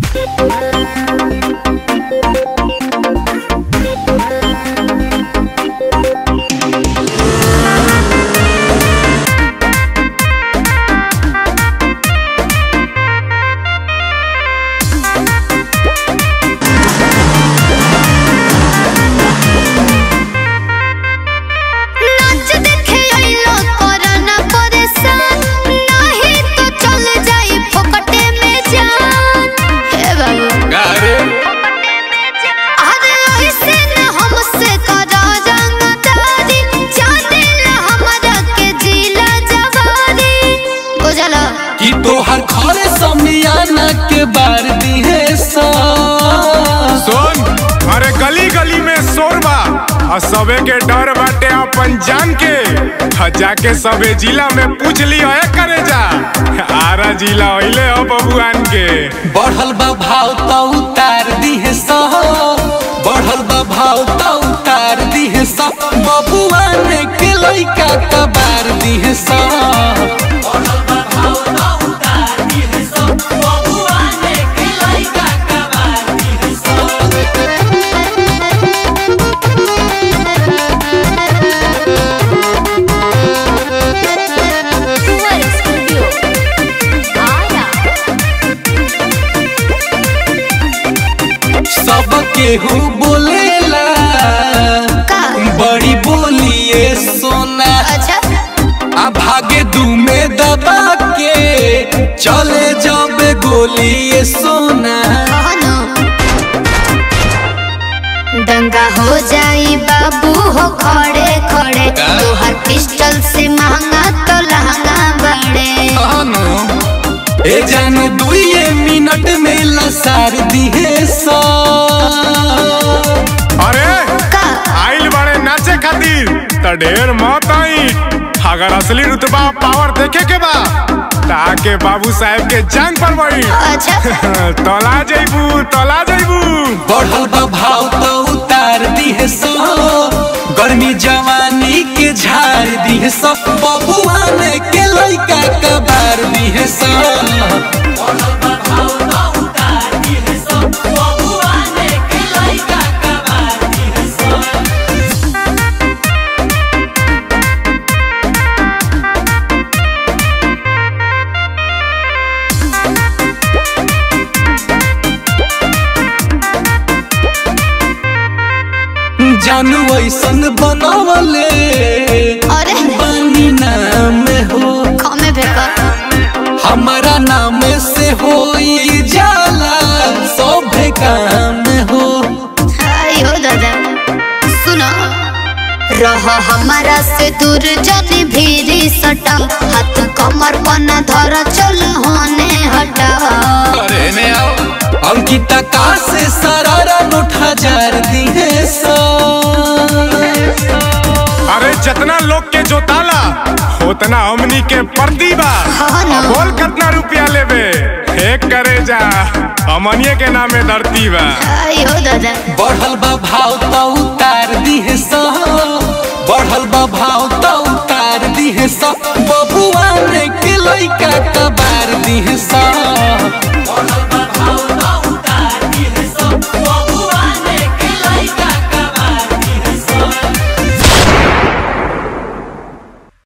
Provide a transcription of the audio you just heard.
नाच देखे अइलो कोरोना परेशान नाही तो चल जाई फोकटे में जान हे बाबू गारे अरे ऐसे न हमसे करा रंगदारी जाने ला हमरा के जिला जवारी बुझला कि तोहर घरे समियाना के बार दिहे सा सुन अरे गली गली में शोर बा और सबे के डर बाटे अपन जान के आ जाके सबे जिला में पूछ लियो है करे जा आरा जिला होइले हो बबुआन के बढ़ल बा भाव तो उतार दिहे सा बढ़ल बा भाव तो उतार दिहे सा बबुआ ने के लइका कबार दिहे सा कुंवर स्टूडियो आया सब केहू बोलेला का बड़ी बोलिए सोना अच्छा आ भागे दू में दबा के चले जब गोली ये सोना कहनो दंगा हो जाई बाबू हो खड़े खड़े का? तोहर पिस्टल से महंगा तो लहंगा बड़े अनु, ए जान दुए मिनट में लसार दिहे सा अरे का आइल बड़े नाचे खातिर त ढेर मत आई अगर असली रुतबा पावर देखे के बा ताके बाबू साहब के जांग पर बड़ी अच्छा तोला जइबू तोला जइबू बढ़ल बा भाव तो उतार दिहे सा गर्मी जवानी के झाड़ दिहे सा बबुआ ने के लइका कबार दिहे सा जानू ऐसन बनवले अरे बानी नाम हो कमे भेकर हमारा नाम से हो जाला सब काम हो आई हो दादा सुनो रह हमारा से दूर जनी भीरी सटा हाथ कमर पना धर चल होने हटा अरे ने आओ अंकिता का से सरारा नोट हजार दिहे सा अरे जितना लोग के जोताला उतना हमनी के पर्दी बा हाँ ना। बोल कितना रुपया लेबे एक करे जा हमनिए के नामे धरती बा आई हो दादा बढ़ल बा भाव तो उतार दिहे सा बढ़ल बा भाव तो उतार दिहे सा बबुआ ने के लइका कबार दिहे सा बढ़ल बा